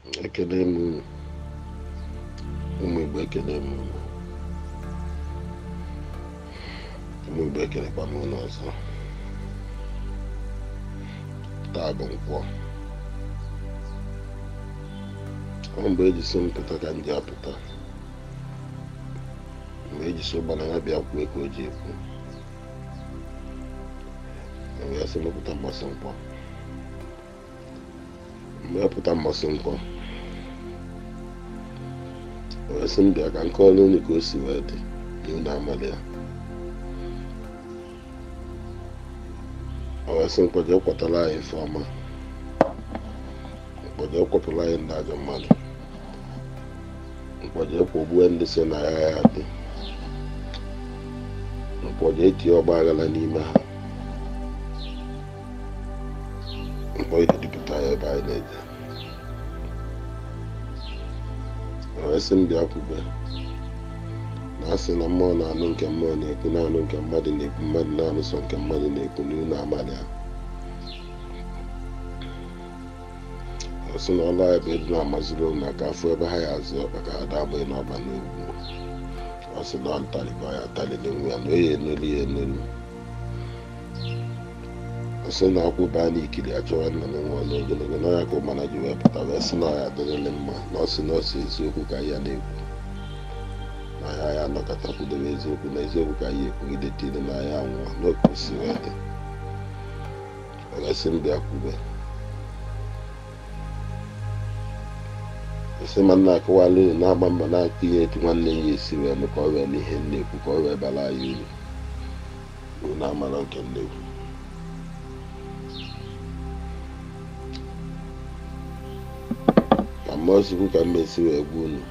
ekele m unu ụmụ igbo ekele m unu ụmụ igbo ekelekwa m unu ọzọ taa bụ nkwọ ọ mgbe eji so m pụta ka m ji apụta mgbe eji so gbana ya bịa kwuo ka o ji ekwu wee sị mepụta mmasị nkwọ mgbe ya pụta mmasị nkwọ wee sị m bịa ka nke ọrụ unu ka o si wee dị na unu amalị ya o wee sị mkpọje kwatara anyị ife ọma mkpọje kwapụrụ anyị ndị ajọ mmadụ mkpọje kwụgbue ndị si na ya ya dị mkpọje etinye ọgba aghara n'ime ha mkpọ idipụta ya ebe anyị na-eje wee sị m bịa kwube na asị na mmụọ na-anụ nke mmụọ na-ekwu na-anụ nke mmadụ na-ekwu mmadụ na-anụ sọ nke mmadụ na-ekwu n'ihu na amalị ya ọ sị na ọlụ anyị bụ ịdị na-amaziri ụmụ maka afọ ebe ha ya azụ ọkpa ka ha dabụghị n'ọba n'ugwu ọ sị na ọ ntarịkọ ya atarị n'enwe ya na oyi enolu ya enolu ọ sị na akwụ baa n'ikiri achọwa nna m nwa ọlụ ogologo na ya ka ụmana ji wee pụta wee sị na ọ ya adịrịlị mma na ọ sị na ọ sị eziokwu ka ya na-ekwu na ya ya anọkọta kwudobe eziokwu na eziokwu ka ya ekwugide tiri na ya nwụọ n'oke osi wee dị ọ wee sị m bịa kwube esi ma nna akụwala unu na-agba mba na-akụ ihe etu nwanne ya esi wee mee ka ọ wee n'ihe nnekwu ka ọ wee bara anyị uru unu amara nke nnekwu ka mmụọ chukwu ka mma esi wee gwa unu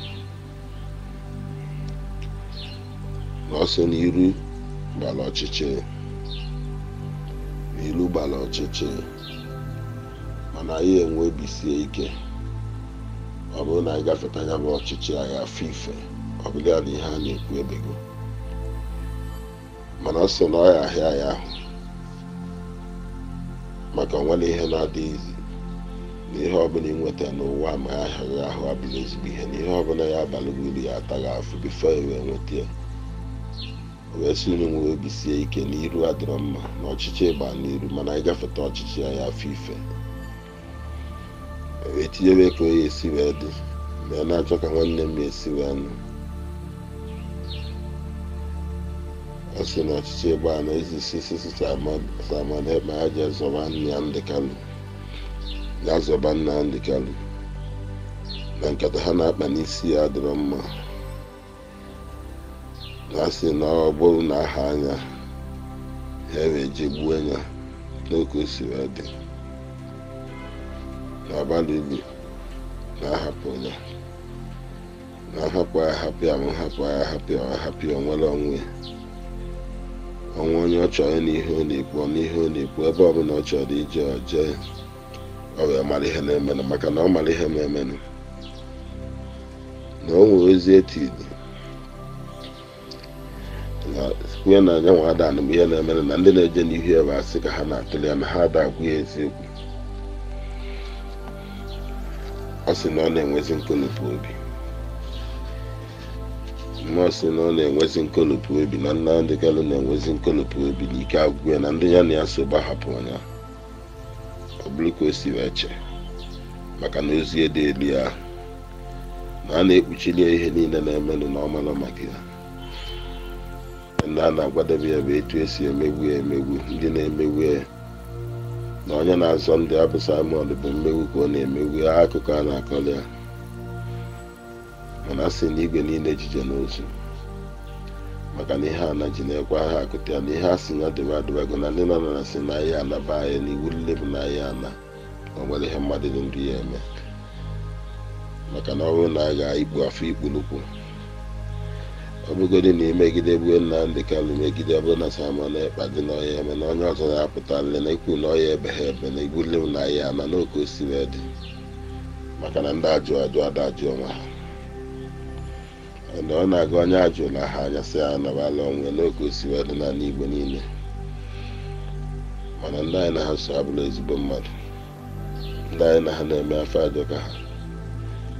na ọsọ n'iru gbara ọchịchị n'ilu gbara ọchịchị mana anyị enwe obi sie ike ọ bụrụ na anyị gafeta anya bụ ọchịchị anyị afọ ife ọ bụla ya na ihe a na-ekwu ebego mana ọ sị na ọ ya ahịa ya ahụ maka onwere ihe na-adịghịzi na ihe ọbụla ịnweta n'ụwa ma ya ahịaghị ahụ abụla ezigbo ihe na ihe ọbụla ya abalị uru ya ataghị afụ bifo ya wee nweta ya o wee sị unu nwere obi sie ike na iru adịrọ mma na ọchịchị ịgba n'iru mana anyị gafeta ọchịchị ya ya afọ ife wee tinyebe ka o ya esi wee dị mgbe na-achọ ka nwanne m esi wee nụ ọ sị na ọchịchị ịgba na ezisi sisi saman ebe ya ji zọba nne ya ndị kalụ ya zọba nna ya ndị kalụ na nkata ha na-akpa n'isi ya adịrọ mma na asị na ọ bụrụ na aha anya ha wee je gbuo ya n'oke o si wee dị n'abalị ulu na-ahapụ ya na-ahapụ ya hapụ ya ma hapụ ya hapụ ya hapụ ya onwere onwe ọnwa onye ọ chọrọ n'ihe ọ na-ekwu n'ihe ọ na-ekwu ebe ọbụla ọ chọrọ ije jee ọ wee mara ihe na-emenụ maka na ọ mara ihe na-emenụ na o nwere ozi etiri na kwue na anya nwa ada bụ ihe na-emenụ na ndị na-eje n'ihu ebe asị ka ha na-atụli ya na ha ada agwụ ya eziokwu ọ sị na ọ na-enwezi nkolopụ obi mmụọ sị na ọ na-enwezi nkolopụ obi na nna ndị kalụ na-enwezi nkolopụ obi na ike agwụ ya na ndị ya na ya so gbahapụ ya ọ bụrụ ka o si wee che maka na ozi ede elu ya na a na-ekpuchili ya ihe niile na-emenụ na ọmara maka ya ndị a na-agwadebe ya bụ etu esi emegbu ya emegbu ndị na-emegbu ya na onye na-azọ ndị abụ Simon bụ mmegbu ka ọ na-emegbu ya akụkọ a na-akọrọ ya mana a sị na igwe niile ejije n'ozu maka na ihe ana ji na-ekwe ha akụta ya na ihe a sị ya debe adịbago na ndị nọ na sị na ahịa anaba anyị na iwu nle bụ na ahịa ana o nwere ihe mmadụ dị ndụ ya eme maka na ọ bụrụ na a ga-igbu afọ ikpulukwu ọ bụgodị na imegide gbuo nna ndị kalụ megide ọ bụrụ na Simon ekpa dị n'ọhịa eme na onye ọzọ na-apụta nle na ikwu na ọhịa ebe ha ebe na igbu nle bụ na ahịa ana n'oke osi wee dị maka na ndị ajụ ajụ ada ajụ onwe ha na ọ na-aga onye ajụla ha anya sị ya nabala onwe n'oge osi wee dị n'ala Igbo niile mana ndị anyị na ha so abụrụ ezigbo mmadụ ndị anyị na ha na-eme afọ ajọ ka ha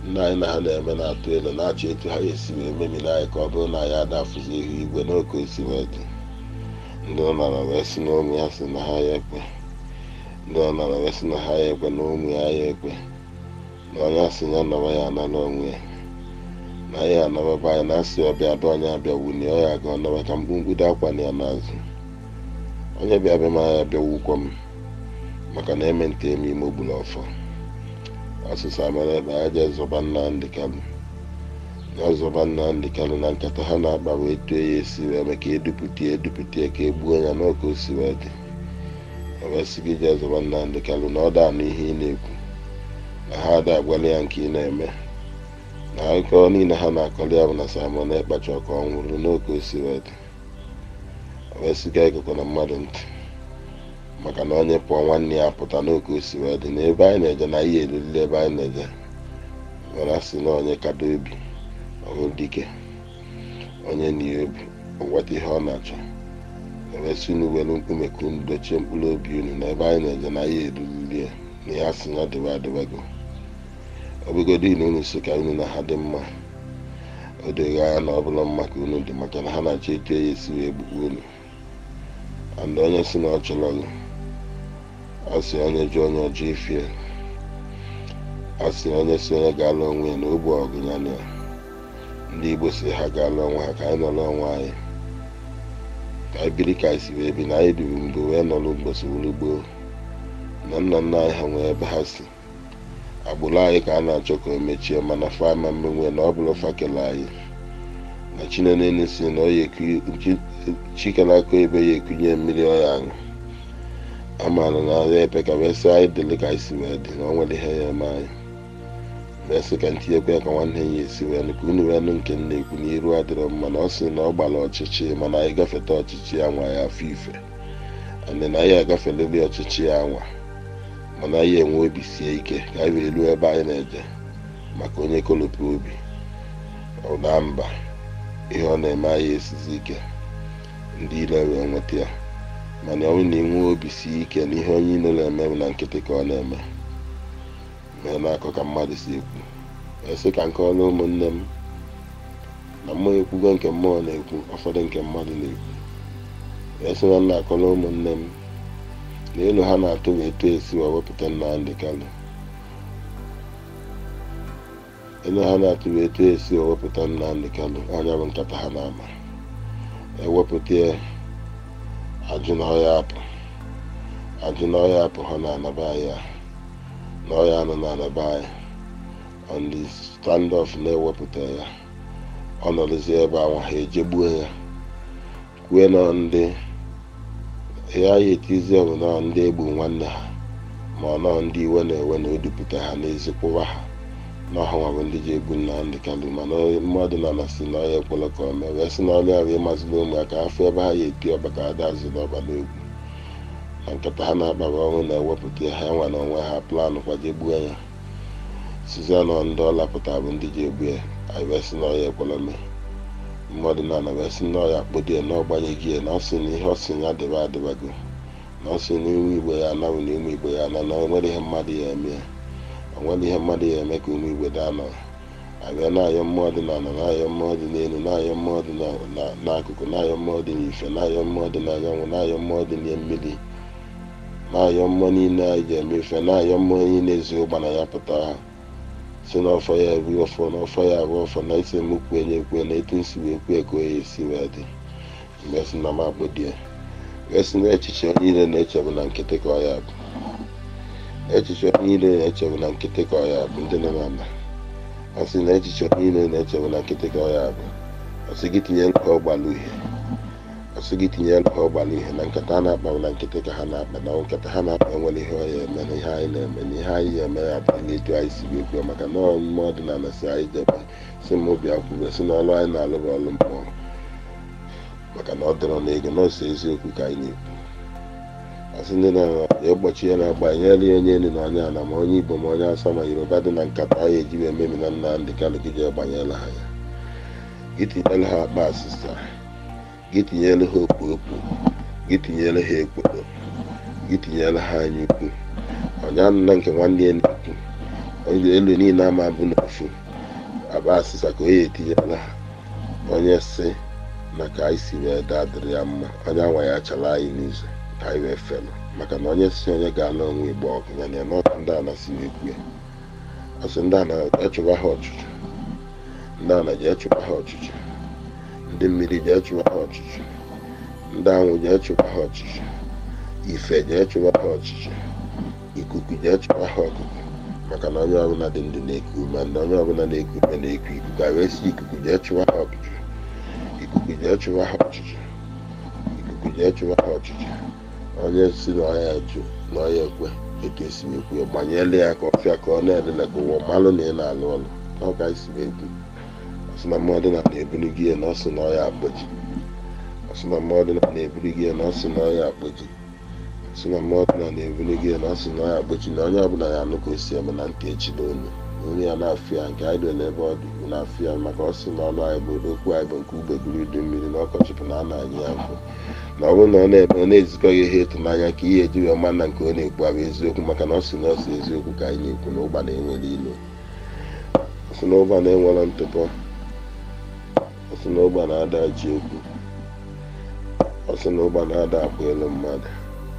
nna anyị na ha na-eme na-atụ elu na-achọ etu ha esi wee memiri anyị ka ọ bụrụ na anyị adafụzi ihu igwe n'oke osi wee dị ndị ọ nara wee si na ụmụ ya si na ha ya ekwe ndị ọ nara wee si na ha ya ekwe na ụmụ ya ya ekwe na onye asị ya nọrọ ya anara onwe ya na ya anababa anyị na-asị ọbịa bịa onye abịa wunie ọ ya ga ọnọba ka mkpumkpudo akwa na ya n'azụ onye bịa bịa ma ya bịa wukwa m maka na eme nte eme ime ogbula ọfọ ọsịsa mere ebe a jee zọba Nnamdị Kanụ ya zọba Nnamdị Kanụ na nkata ha na-akpa wee tuo ya esi wee mee ka edupụta ya edupụta ya ka e gbuo ya n'oke o si wee dị wee sị gị jee zọba Nnamdị Kanụ na ọ da anụ ihe ị na-ekwu na ha ada agwala ya nke ị na-eme na akụkọ niile ha na-akọrọ ya bụ na Simon Ekpacha ka ọ nwụrụ n'oke o si wee dị wee sị ka ekekwa na mmadụ ntị maka na onye pụọ nwanne ya pụta n'oke o si wee dị na ebe anyị na-eje na ihe eruriri ebe anyị na-eje mana sị na onye kado obi ọhụ dike onye na obi ọgwata ihe ọ na-achọ ewesi unu were nkume ka unu dochie mkpụrụ obi unu na ebe anyị na-eje na ihe eruriri ya na ya sị na dịba adịbago obigodo unu unu so ka unu na ha dị mma o doghị anya na ọ bụla mma ka unu dị maka na ha na-achọ etu ya esi wee gbukwa unu and onye si na ọ chọrọ gị asị onye ji onye ọjọọ ifie asị onye si onye ga-alụ onwe ya na ogbu ọgụ ya na ya ndị igbo si ha ga-alụ onwe ha ka anyị nọrọ onwe anyị ka anyị biri ka anyị si wee bi na anyị duru mgbe wee nọrọ mgbosi wuru gboo na nna nna anyị ha nwee ebe ha si agbụrụ anyị ka a na-achọ ka o mechie mana fama mmenwe na ọ bụrụ fakele anyị na chinenene si na chikelaka ebe ya ekunye mmiri ọya aṅụ amaara na ahụ epe ka wee sị anyị dịrị ka anyị si wee dị na ọ nwere ihe ya eme anyị wee sị ka ntinyekwa ya ka nwanne ya esi wee nụ ka unu wee nụ nke nna ekwu na iru adịrọ mma na ọ sị na ọ gbara ọchịchị mana anyị gafeta ọchịchị ya nwa ya afọ ife andị na anyị agafeleri ọchịchị ya nwa mana anyị enwe obi sie ike ka anyị wee ruo ebe anyị na-eje maka onye kolopụ obi ụda mba ihe ọ na-eme anyị esizi ike ndị ile wee nweta ya mana ọ bụrụ na inwe obi sie ike na ihe onye ilo na-eme bụ na nkịtị ka ọ na-eme mee na-akọ ka mmadụ si ekwu esi ka nke ọrụ ụmụnne m na mmụọ ekwugo nke mmụọ na-ekwu ụfọdụ nke mmadụ na-ekwu esi na nna akọrọ ụmụnne m na elu ha na-atụ wee etu esi wee wepụta Nnamdị Kanụ elu ha na-atụ wee etu esi wee wepụta Nnamdị Kanụ anya bụ nkata ha na-ama ewepụta ajụ na ọya apụ ajụ na ọya apụ ha na-anaba anyị na ọya anụ na-anaba anyị on the standoff na-ewepụta ya ọ nọrọzi ebe anwa ha ejegbuo ya kwue na ndị ya ya etizi ọbụ na ndị egbu nwanne ha ma ọ nọ ndị iwe na-ewe na odupụta ha n'ezikwụwa ha na ọhanwa bụ ndị ji egbu Nnamdị Kanụ mana mmadụ na anasị na ọya ekwela ka o mee wee sị na ọrụ ahụ ịmazila ụmụaka afọ ebe ha ya eti ọba ka ada azụ n'ọba n'egwu na nkata ha na-akpara ọnwụ na-ewepụta ha nwa na onwe ha planụ kwaje gbuo ya sizanọ ndị ọ lapụta bụ ndị ji egbu ya anyị wee sị na ọya ekwela mee mmadụ na ana wee sị na ọya kpodi ya na ọgbanyeghị ya na ọ sị na ihe ọ sị ya adịba adịbago na ọ sị na iwu igbo ya anawụ na ụmụ igbo ya ana na o nwere ihe mmadụ ya eme ya o nwere ihe mmadụ ya eme ka ụmụ igbo daa nọ abịa na-ayọ mmụọ dị n'ala na-ayọ mmụọ dị n'elu na-ayọ mmụọ dị n'akụkụ na-ayọ mmụọ dị n'ife na-ayọ mmụọ dị n'anyanwụ na-ayọ mmụọ dị na mmiri na-ayọ mmụọ niile anyị ji eme ife na-ayọ mmụọ niile ezi ụgbana ya pụta ha si n'ọfọ ya ebu ọfọ n'ọfọ ya abụ ọfọ na isi m kwue nye kwue na etu nsi wee kwue ka oya esi wee dị mgbe si na m akpọdie wee si na echiche onye niile na-echebu na nkịtị ka ọ ya bụ echiche onye niile na-echebu na nkịtị ka ọ ya bụ ndị nọ n'ala ọ sị na echiche onye niile na-echebu na nkịtị ka ọ ya bụ ọ sị gị tinyere ha ọgbala uhie ọ sị gị tinyere ha ọgbala uhie na nkata a na-akpa na nkịtị ka ha na-akpa na nkata ha na-akpa enwere ihe ọ ya eme na ihe anyị na-eme na ihe anyị ga-eme ya abụghị etu anyị si wee kwuo maka na ọmụme ọdịnala si anyị jebe si m obi akwụbe si na ọrụ anyị na-alụ bụ ọrụ mmụọ maka na ọ dịrọ na ego nọọsụ eziokwu ka anyị na-ekwu asị ndị na ya ụbọchị ya na-agba nyere ya onye elu na onye ala ma onye igbo ma onye asa ma yoruba dị na nkata anyị eji wee memi na Nnamdị Kanụ gị jee gbanyela ha ya gị tinyere ha akpa asịsa gị tinyere ha okpu okpu gị tinyere ha ekporo gị tinyere ha anya ukwu onye anụ na nke nwanne ya na-ekwu onye elu niile ama bụ n'ofu aba asịsa ka onye etinyela ha onye si na ka anyị si wee daa dịrị ya mma onye anwa ya chala anyị n'izu ka anyị wee felụ maka na onye si onye ga-ala onwe igbo ọgụ ya na n'ọkụ ndị a na-si wee kwue asị ndị a na-echụba ha ọchụchụ ndị a na-eji echụba ha ọchụchụ ndị mmiri ji echụba ha ọchụchụ ndị anwụ ji echụba ha ọchụchụ ife ji echụba ha ọchụchụ ikuku ji echụba ha ọkụkụ maka na onye ọbụla dị ndụ na-eku ume na onye ọbụla na-eku ume na-eku ikuku a wee si ikuku ji echụba ha ọchụchụ ikuku ji echụba ha ọchụchụ ikuku ji echụba ha ọchụchụ onye si na ọya jụ na ọya ekwe etu esi ekwu gbanyela ya ka ọfịa ka ọ na-elele ka ụwa malụ na ị na-alụ ọlụ n'ọka isi ekwu ọsị na mmadụ na na-eburu gị na ọsị na ọya akpọji ọsị na mmadụ na na-eburu gị na ọsị na ọya akpọji ọsị na mmadụ na na-eburu gị na ọsị na ọya akpọji na onye ọbụla ya anụ ka o si eme na ntị echi n'onu onye ya na-afụ ya nke anyị dole ebe ọ dị na-afụ ya maka ọsị na ọnụ anyị bụ okwu anyị bụ nke ugbe guru udu mmiri na ọkọchị bụ na a na-anyị ya mfụ na ọ bụrụ na ọ na-eme ọ na-ezikọghị ihe ịtụnanya ka ihe eji wee ma na nke ọ na-ekwu abụ eziokwu maka na ọ sị na ọ sị eziokwu ka anyị na-ekwu na ụgba na-enwere ilo ọ sị na ụgba na-enwere ntụpọ ọ sị na ụgba na-ada ji okwu ọ sị na ụgba na-ada akwa elu mmadụ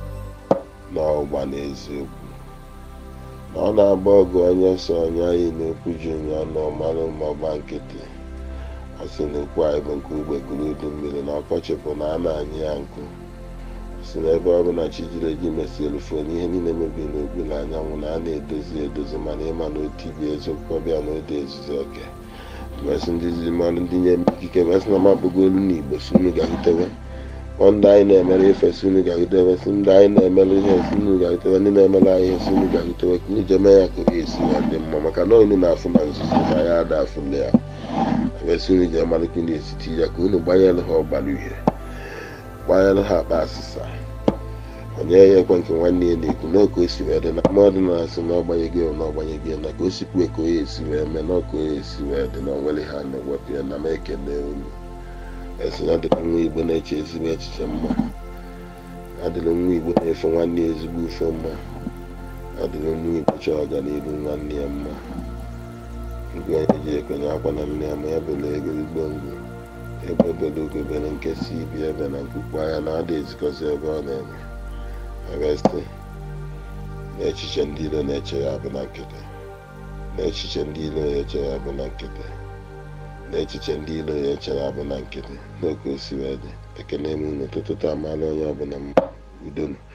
na ụgba na eziokwu na ọ na-agba ọgụ onye so onye anyị na-ekwu ji onye ọnụ ọmalụ ma ọgba nkịtị ọ sị na okwu anyị bụ nke ugbe gụrụ udu mmiri na ọkọchị bụ na a na-anyị ya nkụ si n'ebe ọ bụ na chi jiri eji mesi elufu na ihe niile mebiri n'okpuru anyanwụ na a na-edozi edozi mana ịma na otu ibi eziokwu ọbịa na ode ezuzi oke mesị ndị zizi mmadụ ndị nye ikike mesị na mabụgo olu n'igbo si unu ga-ahụtewe ndị anyị na-emere ife si unu ga-ahụtewe si ndị anyị na-emere ihe si unu ga-ahụtewe ndị na-emere anyị ihe si unu ga-ahụtewe ka unu jee mee ya ka oge esi ya dị mma maka na unu na-afụ na nzuzo na ya ada afụle ya esi unu ji amalite unu esiti ya ka unu gbanyere ha ọgbara uhie gbanyere ha akpa asịsa onye ya ekwe nke nwanne ya na-ekwu na ka o si wee dị na mmadụ na-asị na ọgbanyego na ọgbanyego na ka o sikwe ka onye esi wee mee na ọka onye esi wee dị na onwere ha na-ewepụ ya na m ekele unu esi na adịrị nwa igbo na-eche ezigbo echiche mma adịrị nwa igbo na-efe nwanne ya ezigbo ife mma adịrị nwa igbo chọọ ọganihu nwanne ya mma igwe onye ji ekwenye akwa na nne ya ma ya bụla ego igbo ngwu ebe obodo ogobere nke si ibi ebe na nkwukwu anya na ada ezikọzi ebe ọ na-eme ebesi na echiche ndị ilo na-eche ya bụ na nkịtị na echiche ndị ilo ya eche ya bụ na nkịtị na echiche ndị ilo ya eche ya bụ na nkịtị n'oke o si wee dị ekene m unu ụtụtụ taa amaala onye ọbụla mma udonu